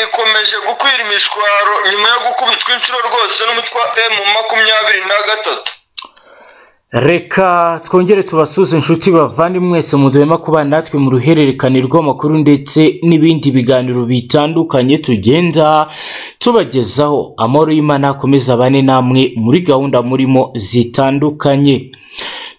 bukomeje gukwira imishwaro nyuma yo gukubitwa inshuro rwose n'umutwa emu makumyabiri na gatatu reka twongere tubasuze inshuti bavande mwese muduhema kubana natwe mu ruhererekane rw'amakuru ndetse n'ibindi biganiro bitandukanye tugenda tubagezaho amahoro y'imana akomeza abane namwe muri gahunda murimo zitandukanye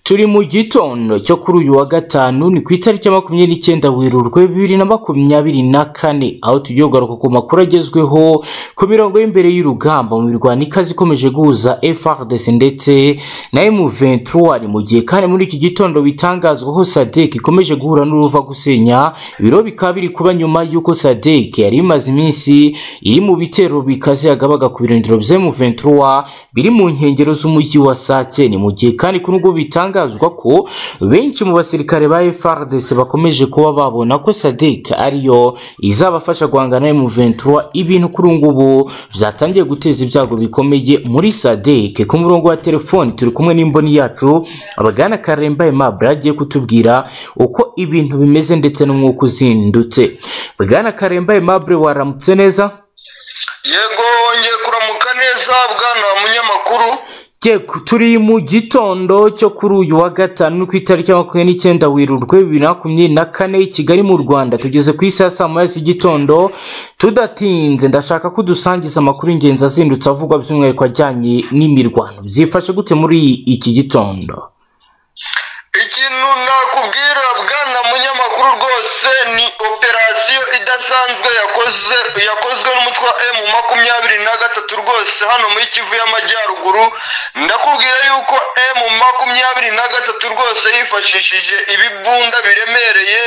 turi mu gitondo cyo kuri uyu wa gatanu ni ku itariki ya makumyabiri n'icyenda werurwe bibiri na makumyabiri na kane aho tugiye kugaruka ku makuru agezweho ku mirongo y'imbere y'urugamba mu mirwano ikaze ikomeje guhuza FRDC ndetse na M23 ni mu gihe kandi muri iki gitondo bitangazwaho SADC ikomeje guhura n'uruva gusenya ibiro bikaba biri kuba nyuma y'uko SADC yari imaze iminsi iri mu bitero bikaze yagabaga ku birindiro bya M23 biri mu nkengero z'umujyi wa Sake ni mu gihe kandi kuri ubwo bitanga bitangazwa ko benshi mu basirikare ba FRDC bakomeje kuba babona ko SADC ariyo izabafasha guhangana mu 23 ibintu kuri ngubu byatangiye guteza ibyago bikomeye muri SADC ku murongo wa telefoni turi kumwe n'imboni yacu abagana Karemba Aimable agiye kutubwira uko ibintu bimeze ndetse n'umwuka uzindutse bwana Karemba Aimable waramutse neza yego wongeye kuramuka neza bwana munyamakuru turi mu gitondo cyo kuri uyu wa gatanu ku itariki ya makumyabiri n'icyenda werurwe bibiri na makumyabiri na kane i kigali mu rwanda tugeze ku isaha saa moya z'igitondo tudatinze ndashaka ko dusangiza amakuru y'ingenzi azindutse avugwa by'umwihariko ajyanye n'imirwano byifashe gute muri iki gitondo ikintu nakubwira bwana munyamakuru rwose ni operasiyo idasanzwe yakozwe n'umutwe wa emu makumyabiri na gatatu rwose hano muri kivu y'amajyaruguru ndakubwira yuko emu makumyabiri na gatatu rwose yifashishije ibibunda biremereye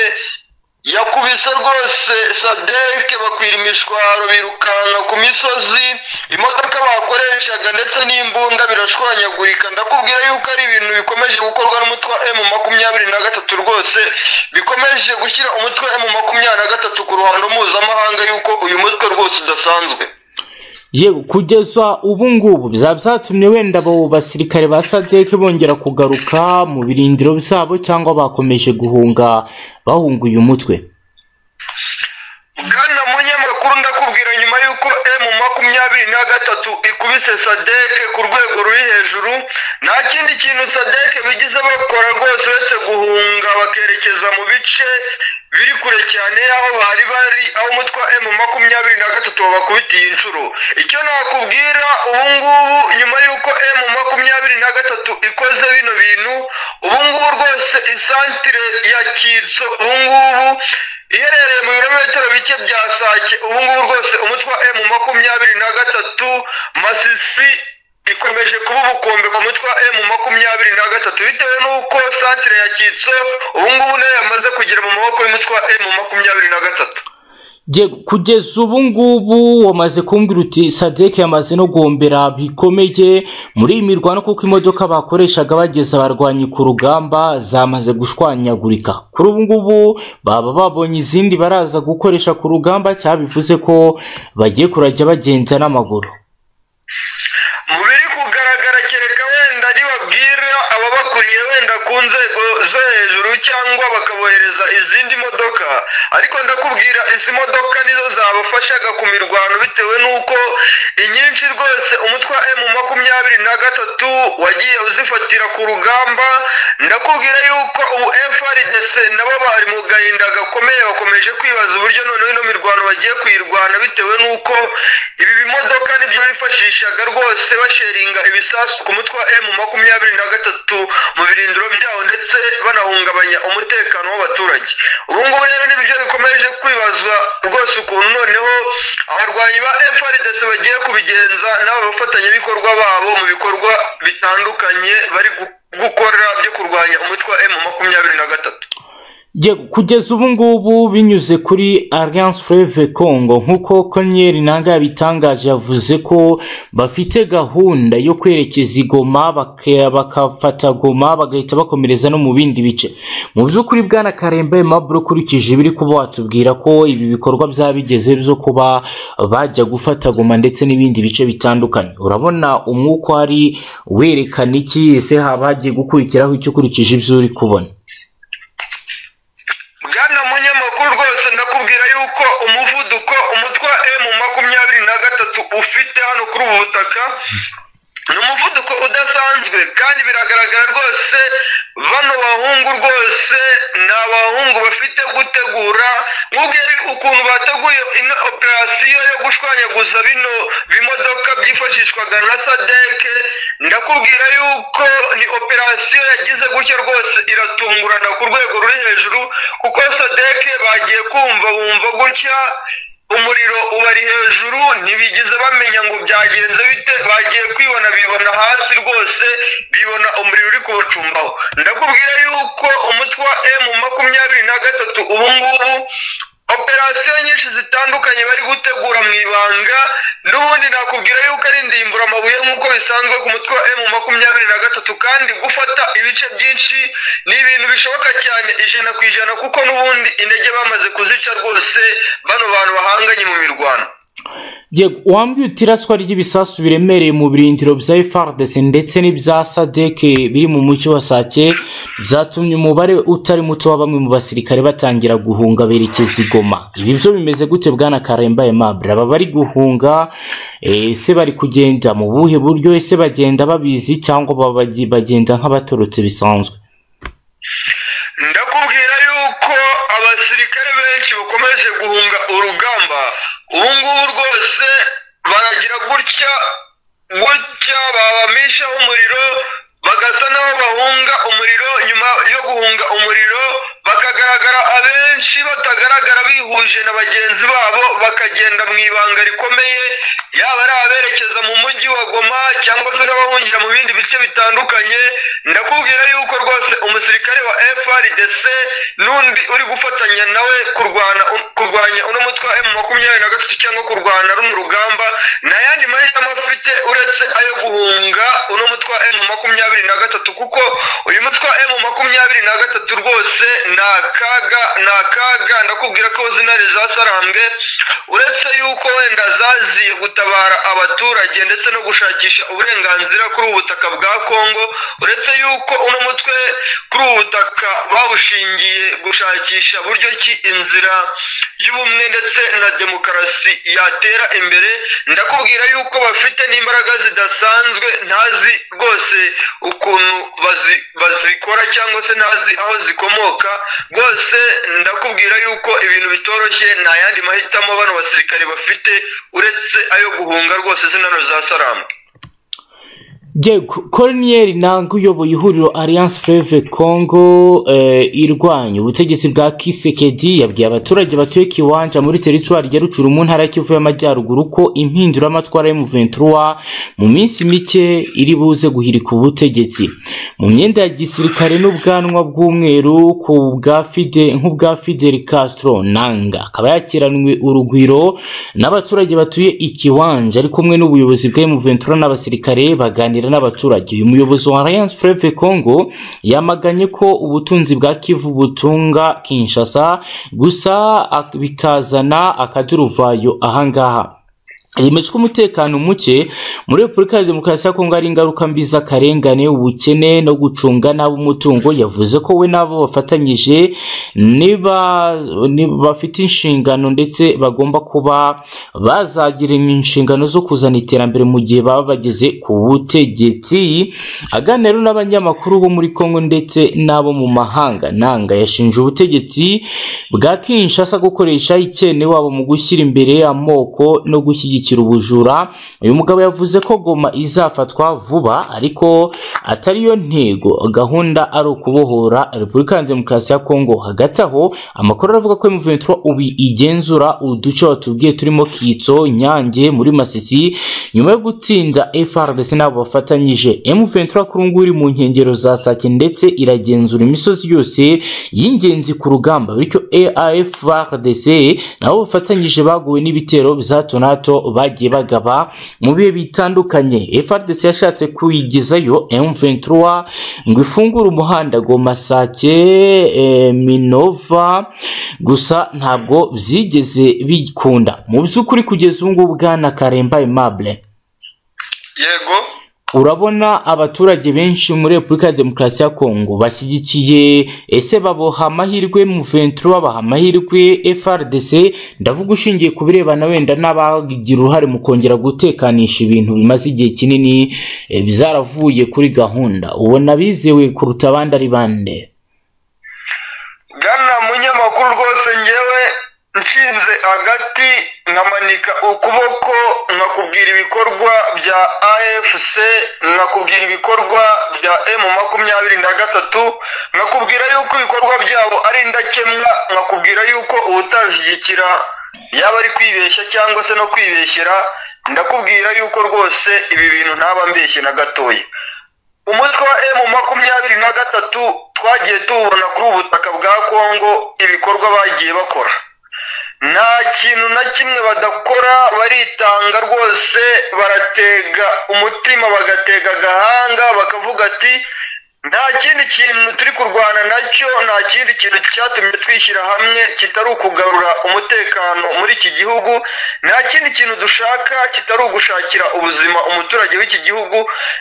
yakubise rwose sadeke bakwira imishwaro birukanka ku misozi imodoka bakoreshaga ndetse n'imbunda birashwanyagurika ndakubwira yuko ari ibintu bikomeje gukorwa n'umutwe wa emu makumyabiri na gatatu rwose bikomeje gushyira umutwe wa emu makumyabiri na gatatu ku ruhando mpuzamahanga yuko uyu mutwe rwose udasanzwe yewe kugeza ubu ngubu bizaba byatumye wenda abo basirikare ba sadeke bongera kugaruka mu birindiro byabo cyangwa bakomeje guhunga bahunguye umutwe bwana munyamakuru ndakubwira nyuma y'uko emu makumyabiri na gatatu ikubise sadeke ku rwego ruri hejuru nta kindi kintu sadeke bigize bakora rwose uretse guhunga bakerekeza mu bice biri kure cyane aho bari bari aho umutwa emu makumyabiri na gatatu wabakubitiye inshuro icyo nakubwira ubungubu nyuma y'uko emu makumyabiri na gatatu ikoze bino bintu ubungubu rwose isantire ya kitso ubungubu iherereye mu birometero bike bya sake ubungubu rwose umutwa emu makumyabiri na gatatu masisi ikomeje kuba ubukombe ku mutwe wa emu makumyabiri na gatatu bitewe n'uko santire ya kitso ubungubu nayo yamaze kugera mu maboko y'umutwe wa emu makumyabiri na gatatu kugeza ubu ngubu wamaze kumbwira uti sadeke yamaze no guhombera bikomeye muri iyi mirwano kuko imodoka bakoreshaga bageza abarwanyi ku rugamba zamaze gushwanyagurika kuri ubu ngubu baba babonye izindi baraza gukoresha ku rugamba cyabivuze ko bagiye kurajya bagenza n'amaguru mu biri kugaragara kereka wenda ntibabwira ababakuriye wenda ku nzego zo hejuru cyangwa bakabohereza izindi modoka ariko ndakubwira izi modoka nizo zabafashaga ku mirwano bitewe n'uko inyinshi rwose umutwe wa emu makumyabiri na gatatu wagiye uzifatira ku rugamba ndakubwira yuko ubu FRDC nabo bari mu gahinda gakomeye bakomeje kwibaza uburyo noneho ino mirwano bagiye kuyirwana bitewe n'uko ibi bimodoka nibyo bifashishaga rwose basheringa ibisasu ku mutwe wa emu makumyabiri na gatatu mu birindiro byabo ndetse banahungabanya umutekano w'abaturage ubu ngubu rero nibyo bikomeje kwibazwa rwose ukuntu noneho abarwanyi ba FRDC bagiye kubigenza n'aba bafatanyabikorwa babo mu bikorwa bitandukanye bari gukora byo kurwanya umutwe wa emu makumyabiri na gatatu kugeza ubu ngubu binyuze kuri alliance fleuve congo nk'uko konnyeri nanga yabitangaje yavuze ko bafite gahunda yo kwerekeza igoma bakafata goma bagahita bakomereza no mu bindi bice mu by'ukuri bwana karemba aimable ukurikije ibiri kuba watubwira ko ibi bikorwa byaba bigeze byo kuba bajya gufata goma ndetse n'ibindi bice bitandukanye urabona umwuka ari werekana iki ese haba hagiye gukurikiraho icyo ukurikije ibyo uri kubona bwana munyamakuru rwose ndakubwira yuko umuvuduko umutwe wa emu ufite hano kuri ubu butaka ni umuvuduko udasanzwe kandi biragaragara rwose bano bahungu rwose ni abahungu bafite gutegura nk'ubwire ukuntu bateguye ino operasiyo yo gushwanyaguza bino bimodoka byifashishwaga na sadeke ndakubwira yuko ni operasiyo yagize gutya rwose iratungurana ku rwego ruri hejuru kuko sadeke bagiye kumva bumva gutya umuriro ubari hejuru ntibigeze bamenya ngo byagenze bite bagiye kwibona bibona hasi rwose bibona umuriro uri kubacumbaho ndakubwira yuko umutwe wa emu makumyabiri na gatatu ubu ngubu operasiyo nyinshi zitandukanye bari gutegura mu ibanga n'ubundi nakubwira yuko ari indimbura amabuye nk'uko bisanzwe ku mutwe wa emu makumyabiri na gatatu kandi gufata ibice byinshi ni ibintu bishoboka cyane ijana ku ijana kuko n'ubundi intege bamaze kuzica rwose bano bantu bahanganye mu mirwano wambwiye uti iraswa ry'ibisasu biremereye mu birindiro bya fardc ndetse n'ibya sadeke biri mu mucyo wa sake byatumye umubare utari muto wa bamwe mu basirikare batangira guhunga berekeza i goma ibi byo bimeze gute bwana karemba aimable aba bari guhunga ese bari kugenda mu buhe buryo ese bagenda babizi cyangwa baba- bagenda nk'abatorotse bisanzwe ndakubwira yuko abasirikare benshi bakomeje guhunga urugamba ubu ngubu rwose baragira gutya gutya babamishaho umuriro bagasa n'aho bahunga umuriro nyuma yo guhunga umuriro bakagaragara abenshi batagaragara bihuje na bagenzi babo bakagenda mu ibanga rikomeye yaba ari aberekeza mu mujyi wa goma cyangwa se n'abahungira mu bindi bice bitandukanye ndakubwira yuko rwose umusirikare wa frdc n'undi uri gufatanya nawe kurwana kurwanya uno mutwe wa emu makumyabiri na gatatu cyangwa kurwana runo rugamba nta yandi mahitamo afite uretse ayo guhunga uno mutwe wa emu makumyabiri na gatatu kuko uyu mutwe wa emu makumyabiri na gatatu rwose ni akaga ni akaga ndakubwira ko zinari zasarambwe uretse yuko wenda zaziye gutabara abaturage ndetse no gushakisha uburenganzira kuri ubu butaka bwa kongo uretse yuko uno mutwe kuri ubu butaka bawushingiye gushakisha buryo ki inzira y'ubumwe ndetse na demokarasi yatera imbere ndakubwira yuko bafite n'imbaraga zidasanzwe ntazi rwose ukuntu bazi- bazikora cyangwa se ntazi aho zikomoka rwose ndakubwira yuko ibintu bitoroshye nta yandi mahitamo bano basirikare bafite uretse ayo guhunga rwose zinano za saramu Yego koriniyeri ntabwo uyoboye ihuriro alliance fleve congo eh, irwanya ubutegetsi bwa kisekedi yabwiye abaturage batuye kiwanja muri teritwari ya rucuru mu ntara ya kivu y'amajyaruguru ko impinduramatwara y'umuventura mu minsi mike iri buze guhirika ubutegetsi mu myenda ya gisirikare n'ubwanwa bw'umweru ku bwa fide nk'ubwa fidel castro nanga akaba yakiranwe urugwiro n'abaturage batuye ikiwanja ari kumwe n'ubuyobozi bwa M23 n'abasirikare baganira n'abaturage uyu muyobozi wa Alliance Fleuve Congo yamaganye ko ubutunzi bwa Kivu butunga Kinshasa gusa ak- bikazana akaduruvayo ahangaha yemejwe umutekano muke muri repubulika ya demokarasi ya kongo hari ingaruka mbi z'akarengane ubukene no gucunga nabi umutungo yavuze ko we n'abo bafatanyije niba niba bafite inshingano ndetse bagomba kuba bazagira inshingano zo kuzana iterambere mu gihe baba bageze ku butegetsi aganira n'abanyamakuru bo muri kongo ndetse n'abo mu mahanga nanga yashinje ubutegetsi bwa kinshasa gukoresha ikene wabo mu gushyira imbere amoko no gushyigikira ubujura uyu mugabo yavuze ko goma izafatwa vuba ariko atari yo ntego gahunda ari ukubohora repubulika ya demokarasi ya kongo hagati aho amakuru aravuga ko M23 ubu igenzura uduce watubwiye turimo kitso nyange muri masisi nyuma yo gutsinda frdc n'abo bafatanyije M23 kuri ubu ngubu iri mu nkengero za sake ndetse iragenzura imisozi yose y'ingenzi ku rugamba bityo AFRDC nabo bafatanyije baguwe n'ibitero bya hato na hato bagiye bagaba mu bihe bitandukanye FRDC yashatse kuyigizayo M23 ngo ifungure umuhanda ngo Masake eh, Minova gusa ntabwo byigeze bikunda mu by'ukuri kugeza ubu ngubu bwana Karemba Aimable yego urabona abaturage benshi muri repubulika ya demokarasi ya kongo bashyigikiye ese baboha amahirwe muventuro babaha amahirwe frdc ndavuga ushingiye ku birebana wenda n'abagira uruhare mu kongera gutekanisha ibintu bimaze igihe kinini eh, byaravuye kuri gahunda ubona bizewe kuruta abandi ari bande gana munyamakuru rwose ngewe nshinze hagati nkamanika ukuboko nkakubwira ibikorwa bya afc nkakubwira ibikorwa bya m makumyabiri na gatatu nkakubwira yuko ibikorwa byabo ari indakemwa nkakubwira yuko ubutashyigikira yaba ari kwibeshya cyangwa se no kwibeshyera ndakubwira yuko rwose ibi bintu ntaba mbeshye na gatoya umutwe wa emu makumyabiri na gatatu twagiye tuwubona kuri ubu butaka bwa kongo ibikorwa bagiye bakora nta kintu na kimwe badakora baritanga rwose baratega umutima bagatega agahanga bakavuga ati nta kindi kintu turi kurwana nacyo nta kindi kintu cyatumye twishyira hamwe kitari ukugarura umutekano muri iki gihugu nta kindi kintu dushaka kitari ugushakira ubuzima umuturage w'iki gihugu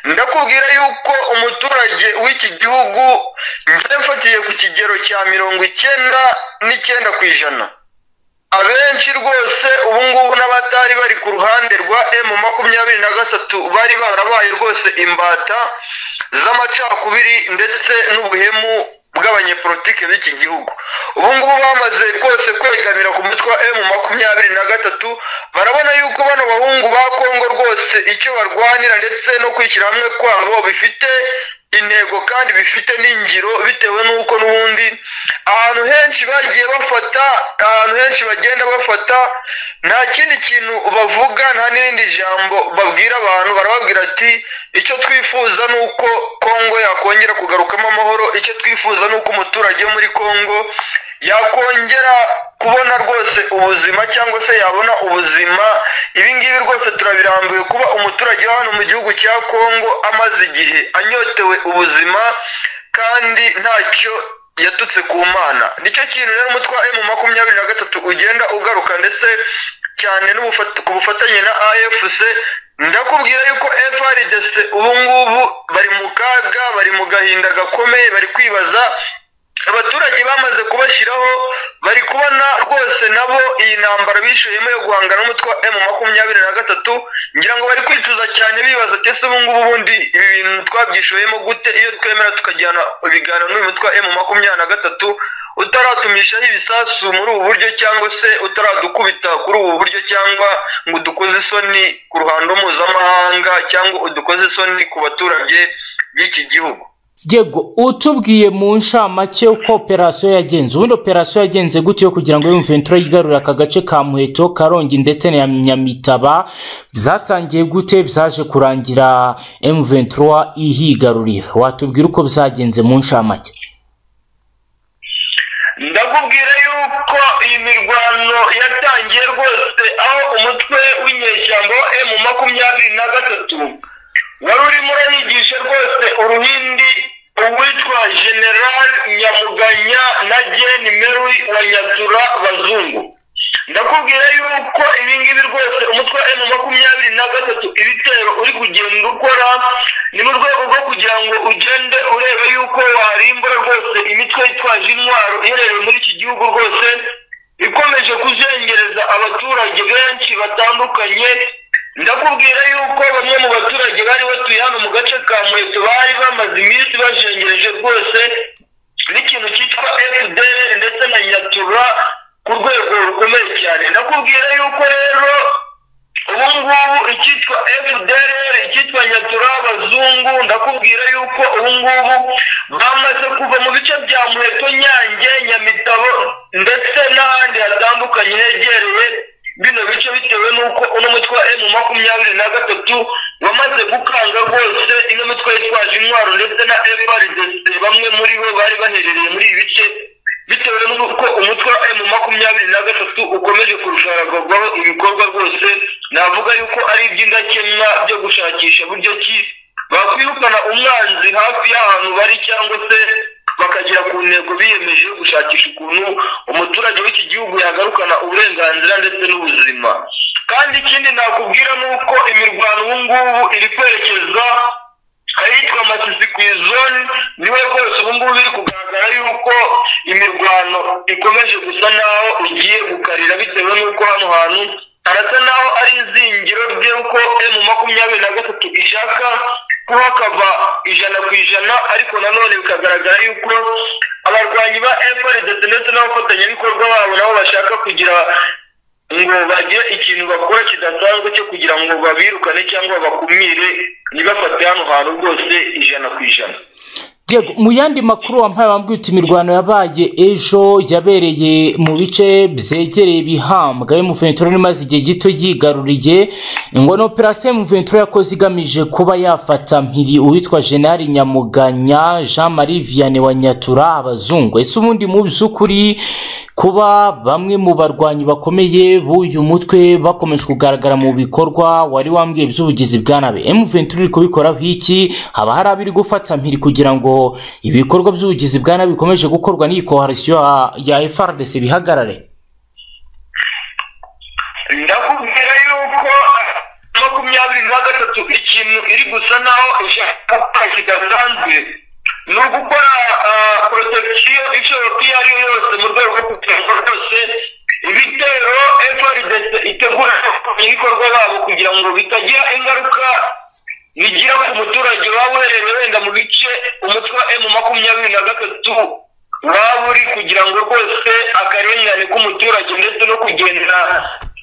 ndakubwira yuko umuturage w'iki gihugu njye mfatiye ku kigero cya mirongo icyenda n'icyenda ku ijana abenshi rwose ubu ngubu n'abatari bari ku ruhande rwa emu makumyabiri na gatatu bari barabaye rwose imbata z'amacakubiri ndetse n'ubuhemu bw'abanyepolitike b'iki gihugu ubu ngubu bamaze rwose kwegamira ku mutwe wa emu makumyabiri na gatatu barabona yuko bano bahungu ba kongo rwose icyo barwanira ndetse no kwishyira hamwe kwabo bifite intego kandi bifite n'ingiro bitewe n'uko n'ubundi ahantu henshi bagiye bafata ahantu henshi bagenda bafata nta kindi kintu bavuga nta n'irindi jambo babwira abantu barababwira ati icyo twifuza ni uko kongo yakongera kugarukamo amahoro icyo twifuza ni uko umuturage wo muri kongo yakongera kubona rwose ubuzima cyangwa se yabona ubuzima ibi ngibi rwose turabirambuye kuba umuturage wa hano mu gihugu cya kongo amaze igihe anyotewe ubuzima kandi ntacyo yatutse ku mana nicyo kintu rero umutwe wa emu makumyabiri na gatatu ugenda ugaruka ndetse cyane n'ubufat- ku bufatanye na afc ndakubwira yuko frdc ubu ngubu bari mu kaga bari mu gahinda gakomeye bari kwibaza abaturage bamaze kubashyiraho bari kubona rwose nabo iyi ntambara bishyuyemo yo guhangana n'umutwe wa emu makumyabiri na gatatu ngira ngo bari kwicuza cyane bibaza ati ese ubungubu bundi ibi bintu twabyishoyemo gute iyo twemera tukajyana ibiganiro n'uyu mutwe wa emu makumyabiri na gatatu utaratumishaho ibisasu muri ubu buryo cyangwa se utaradukubita kuri ubu buryo cyangwa ngo udukoze isoni ku ruhando mpuzamahanga cyangwa udukoze isoni ku baturage b'iki gihugu Diego utubwiye mu nshamake uko operasiyo yagenze ubundi operasiyo yagenze gute yo kugira ngo Ventura yigarure aka gace ka Muheto Karongi ndetse na Nyamitaba byatangiye gute byaje kurangira Ventura ihigaruriye watubwira uko byagenze mu nshamake ndakubwira yuko iyi mirwano yatangiye rwose aho umutwe w'inyeshyamba wa emu makumyabiri na gatatu wari urimo urayigisha rwose uruhindi uwitwa general nyamuganya na jeni meri wa nyatura bazungu ndakubwira yuko ibi ngibi rwose umutwe wa emu makumyabiri na gatatu ibitero uri kugenda ukora ni mu rwego rwo kugira ngo ugende urebe yuko warimbura rwose imitwe yitwaje intwaro iherereye muri iki gihugu rwose ikomeje kuzengereza abaturage benshi batandukanye ndakubwira yuko bamwe mu baturage bari batuye hano mu gace ka muheto bari bamaze iminsi bajengereje rwose n'ikintu cyitwa fdr ndetse na nyatura ku rwego rukomeye cyane ndakubwira yuko rero ubu ngubu icyitwa fdr icyitwa nyatura abazungu ndakubwira yuko ubu ngubu bamaze kuva mu bice bya muheto nyange nyamitabo ndetse n'ahandi hatandukanye hegereye bino bice bitewe n'uko uno mutwe wa emu makumyabiri na gatatu wamaze gukanga rwose ino mitwe yitwaje intwaro ndetse na frdc bamwe muri bo bari baherereye muri ibi bice bitewe n'uko umutwe wa emu makumyabiri na gatatu ukomeje kurusharagwaho ibikorwa rwose navuga yuko ari iby'indakemwa byo gushakisha buryo ki bakwirukana umwanzi hafi y'ahantu bari cyangwa se bakagera ku ntego biyemeje yo gushakisha ukuntu umuturage w'iki gihugu yagarukana uburenganzira ndetse n'ubuzima kandi ikindi nakubwira ni uko imirwano ubu ngubu iri kwerekeza ahitwa masisi ku izoni niwe rwose ubu ngubu biri kugaragara yuko imirwano ikomeje gusa naho igiye gukarira bitewe n'uko hano hantu harasa naho ari izingiro ry'uko emu makumyabiri na gatatu ishaka kuba kava ijana ku ijana ariko nanone bikagaragara yuko abarwanyi ba efuridesi ndetse n'abafatanyabikorwa babo nabo bashaka kugira ngo bagire ikintu bakora kidasanzwe cyo kugira ngo babirukane cyangwa bakumire ntibafate hano hantu rwose ijana ku ijana Diego, mu yandi makuru wampaye wambwiye uti imirwano yabaye ejo yabereye mu bice byegereye ibihambwa emuventura imaze igihe gito yigaruriye ngo ni operasiyo emuventura yakoze igamije kuba yafata mpiri uwitwa jenali nyamuganya jean marie vianney wa nyatura abazungu ese ubundi mu by'ukuri kuba bamwe mu barwanyi bakomeye b'uyu mutwe bakomeje kugaragara mu bikorwa wari wambwiye by'ubugizi bwa nabi emuventura iri kubikoraho iki haba hari abiri gufata mpiri kugira ngo ibikorwa by'ubugizi bwa nabi bikomeje gukorwa n'iyi koharisiyo ya FRDC bihagarare ndakubwira yuko makumyabiri na gatatu ikintu iri gusa naho ishaka gukora kidasanzwe ni ugukora porotekiyo ishoboka iyo ari yo yose mu rwego rwo kugira ngo rwose ibitero FRDC itegura ibikorwa babo kugira ngo bitagira ingaruka bigira ku muturage waba uherereye wenda mu bice umutwe wa emu makumyabiri na gatatu waba uri kugira ngo rwose akarengane k'umuturage ndetse no kugenda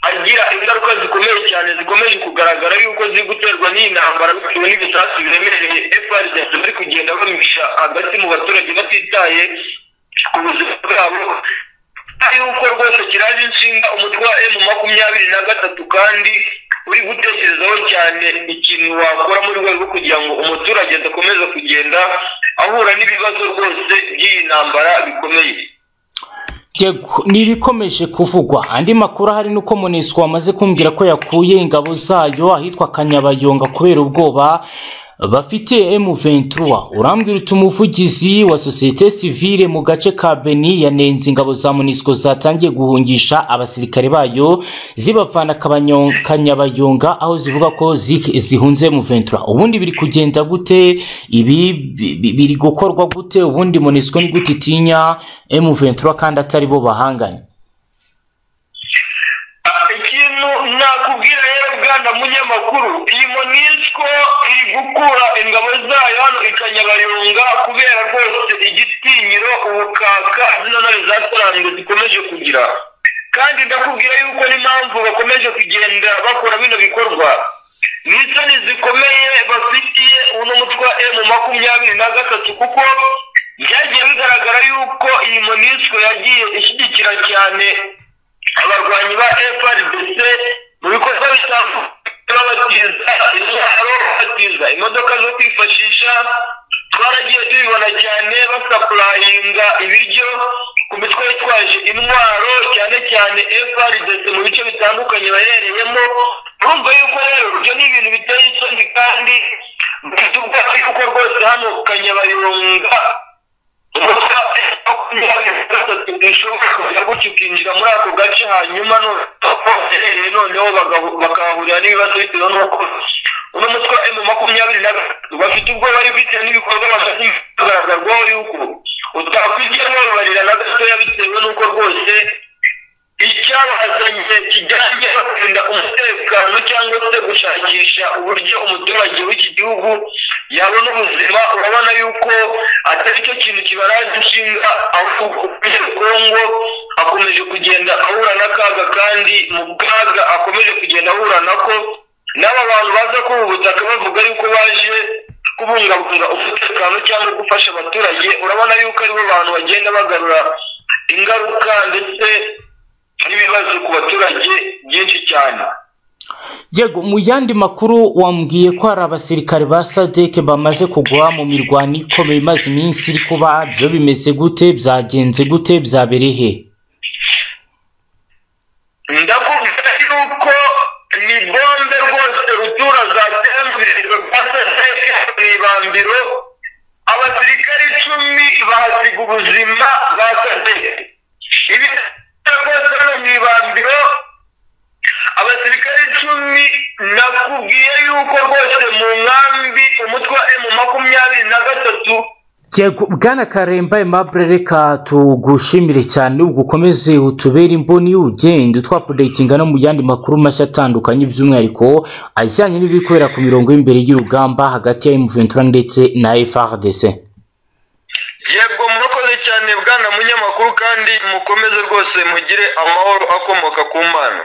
agira ingaruka zikomeye cyane zikomeje kugaragara yuko ziri guterwa n'iyi ntambara bitewe n'ibisasu biremereye efaride bari kugenda bamisha hagati mu baturage batitaye ku buzima bwabo yuko rwose kiraje inshinga umutwe wa emu makumyabiri na gatatu kandi uri gutekerezaho cyane ikintu wakora mu rwego rwo kugira ngo umuturage adakomeza kugenda ahura n'ibibazo rwose by'iyi ntambara bikomeye Yego, ni ibikomeje kuvugwa andi makuru ahari ni uko muniswa wamaze kumbwira ko yakuye ingabo zayo ahitwa kanyabayonga kubera ubwoba bafite M23 urambwira uti umuvugizi wa sosiyete sivile mu gace ka Beni yanenze ingabo za Monisco zatangiye guhungisha abasirikare bayo zibavana kabanyo- kanyabayonga aho zivuga ko zi- zihunze M23 ubundi biri kugenda gute ibi bi- bi- biri gukorwa gute ubundi Monisco ni gute itinya M23 kandi atari bo bahanganye Ah, ikintu nakubwira rero bwana munyamakuru iyi monisco iri gukura ingabo zayo hano ikanyabayonga kubera rwose igitinyiro ubukaka zino ntare zasaranzwe zikomeje kugira kandi ndakubwira yuko n'impamvu bakomeje kugenda bakora bino bikorwa ni isoni zikomeye bafitiye uno mutwe wa emu makumyabiri na gatatu kuko byagiye bigaragara yuko iyi monisco yagiye ishyigikira cyane abarwanyi ba FRDC mu bikorwa bitandukanye babatiza intwaro babatiza imodoka zo kwifashisha twaragiye tubibona cyane basapurayinga ibiryo ku mitwe yitwaje intwaro cyane cyane FRDC mu bice bitandukanye bahereyemo urumva yuko rero ibyo ni ibintu biteye isoni kandi bifite ubwoba yuko rwose hano kanyabayonga bishobora kujya gutya ukinjira muri ako gace hanyuma noneho noneho bagahu- bakahahurira n'ibibazo bitewe n'uko uno mutwe wa emu makumyabiri na gatatu bafite ubwoba bitewe n'ibikorwa bamaze kugaragarwaho yuko utakwigiye babarira na gatoya bitewe n'uko rwose icyabazanye kijyanye no kurinda umutekano cyangwa se gushakisha uburyo umuturage w'iki gihugu yabona ubuzima urabona yuko atari cyo kintu kibaraza inshinga ahubwo kongo akomeje kugenda ahura n'akaga kandi mu kaga akomeje kugenda ahura nako n'aba bantu baza kuba ubutaka bavuga yuko baje kubungabunga umutekano cyangwa gufasha abaturage urabona yuko aribo bantu bagenda bagarura ingaruka ndetse n'ibibazo ku baturage byinshi cyane Yego mu yandi makuru wambwiye ko hari abasirikare ba sadeke bamaze kugwa mu mirwano ikomeye imaze iminsi iri kuba byo bimeze gute byagenze gute byabereye he ndakubwira yuko ni bombe rwose rutura zatembererwa ibambiro abasirikare icumi bahasiga ubuzima ba sadeke ibi rwose hano mu ibambiro abasirikare yego bwana karemba aimable reka tugushimire cyane ubwo ukomeze utubere imboni ugenda utwapudetinga no mu yandi makuru mashya atandukanye by'umwihariko ajyanye n'ibiri kubera ku mirongo y'imbere y'urugamba hagati ya emuventura ndetse na frdc yego murakoze cyane bwana munyamakuru kandi mukomeze rwose mugire amahoro akomoka ku mana